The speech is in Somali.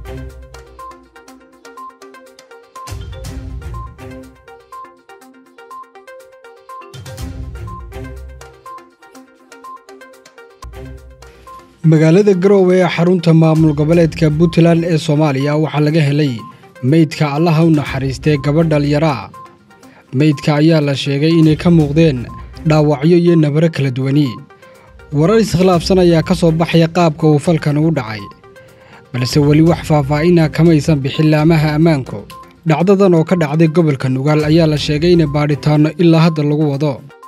magaalada garoowe ee xarunta maamul goboleedka puntland ee soomaaliya waxaa laga helay meydka allaha u naxariistay gabadh dhalyaraa meydka ayaa la sheegay inay ka muuqdeen dhaawacyo iyo nabaro kala duwani warar iskhilaafsan ayaa ka soo baxaya qaabka uu falkan ugu dhacay balse weli wax faahfaahinah kamaysan bixin laamaha ammaanku dhacdadan oo ka dhacday gobolka nugaal ayaa la sheegay inay baadhitaanno ilaa hadda lagu wado